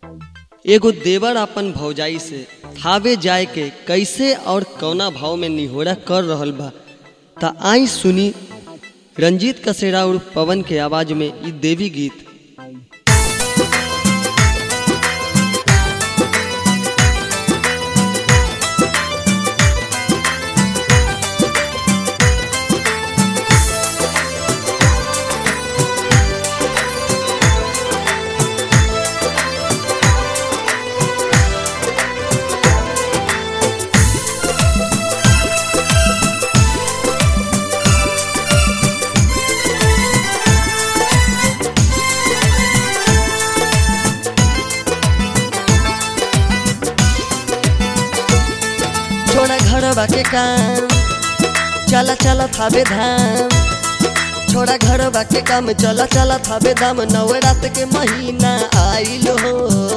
एगो देवर अपन भौजाई से थावे जाए के कैसे और कौना भाव में निहोरा कर रहल बा त आई सुनी रंजीत कसेरा और पवन के आवाज में ई देवी गीत छोड़ा घर के काम चला चला थावे धाम छोड़ा घर के काम चला चला थावे धाम नवरात के महीना आइल हो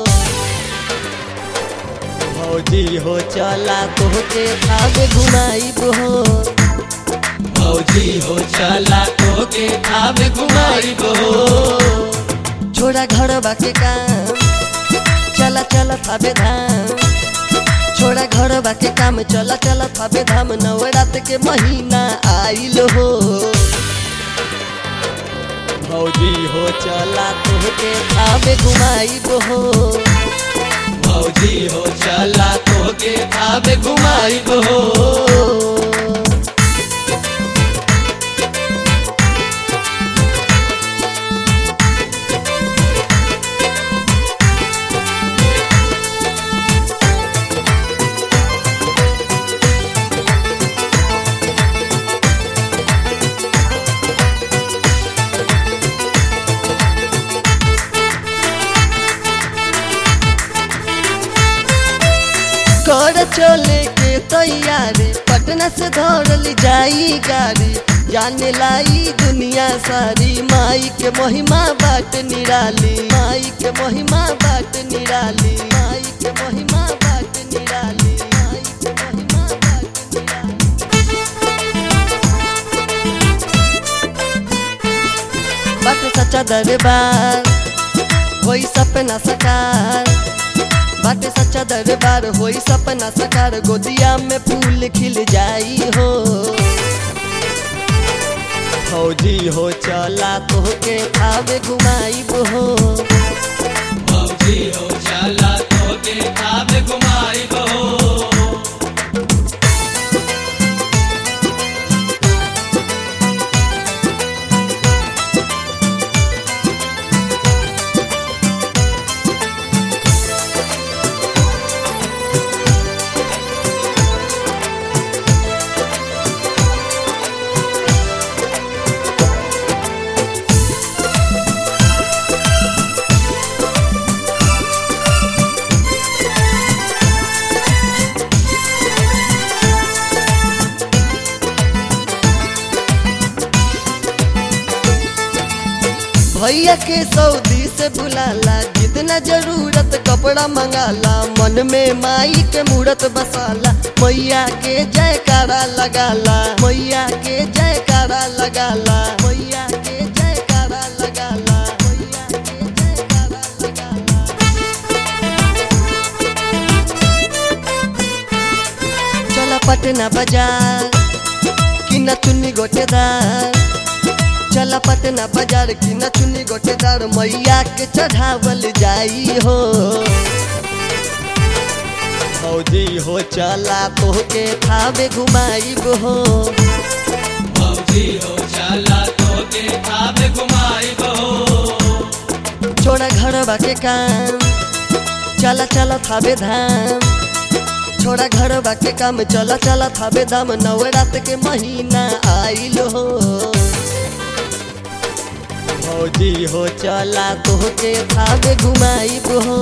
भौजी हो चला तोहके थावे घुमाइब हो भौजी हो चला तोके थावे घुमाइब हो छोड़ा घर के काम चला चला थावे धाम छोड़ा घर के काम चला चला थावे धाम नवरात के महीना आइल हो भौजी हो चला तोहके थावे घुमाइब हो भौजी हो चला तोके थावे घुमाइब हो कर चले के तैयारी पटना से दौड़ल जाई गाड़ी जाने लाई दुनिया सारी माई के महिमा बाट निराली माई के महिमा बाट निराली माई के महिमा बाट निराली माई के महिमा बाट निराली बाट सच्चा दरबार होई सपना सकार बाटे सच्चा दरबार होई सपना सकार गोदिया में फूल खिल जाई हो फौजी हो चला तोहके थावे घुमाइब हो भौजी हो चला तोके थावे घुमाइब हो भैया के सऊदी से बुलाला जितना जरूरत कपड़ा मंगाला मन में माई के मूरत बसाला मैया के जयकारा लगाला मैया के जयकारा लगाला मैया के जयकारा लगाला मैया के जयकारा लगाला चला पटना बाजार कि न चुन्नी गोटेदार चला पटना बाजार की न चुनी गोटेदार मैया के चढ़ावल जाई हो फौजी हो चला तोहके थावे घुमाइब हो भौजी हो चला तोके थावे घुमाइब हो छोड़ा घर के काम चला चला थावे धाम छोड़ा घर के काम चला चला थावे धाम नवरात के महीना आइल हो फौजी हो चला तोहके थावे घुमाइब हो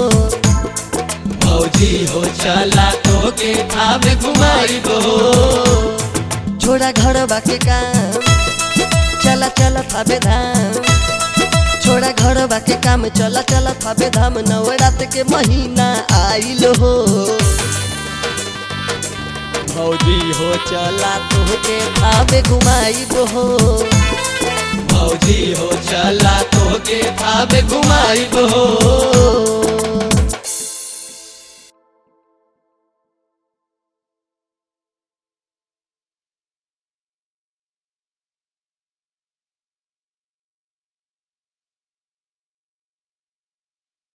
भौजी हो चला तोके थावे घुमाइब हो छोड़ा घर के काम चला चला थावे धाम छोड़ा घर के काम चला चला थावे धाम नवरात के महीना आइल हो भौजी हो चला तोहके थावे घुमाइब हो भौजी हो चला तोके थावे घुमाइब हो